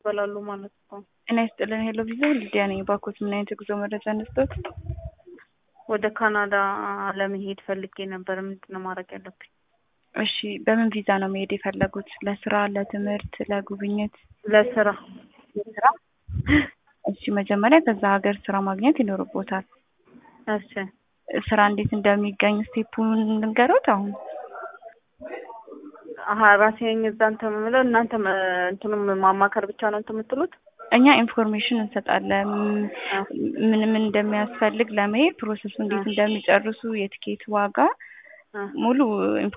ይበላሉ ማለት ነው። ጤና ይስጥልን ሄሎ ቪዛ ሊዲያ ነኝ። ባኮት ምን አይነት የጉዞ መረጃ እንስጠት? ወደ ካናዳ ለመሄድ ፈልጌ ነበር። ምንድን ነው ማድረግ ያለብኝ? እሺ በምን ቪዛ ነው መሄድ የፈለጉት? ለስራ፣ ለትምህርት፣ ለጉብኝት? ለስራ ለስራ። እሺ መጀመሪያ ከዛ ሀገር ስራ ማግኘት ይኖርቦታል። እሺ ስራ እንዴት እንደሚገኝ ስቴፑን ልንገሮት አሁን አሀ ራሴ ነኝ እዛ እንትን የምለው እናንተ እንትኑም ማማከር ብቻ ነው እንትን የምትሉት? እኛ ኢንፎርሜሽን እንሰጣለን። ምን ምን እንደሚያስፈልግ ለመሄድ ፕሮሰሱ እንዴት እንደሚጨርሱ የትኬት ዋጋ ሙሉ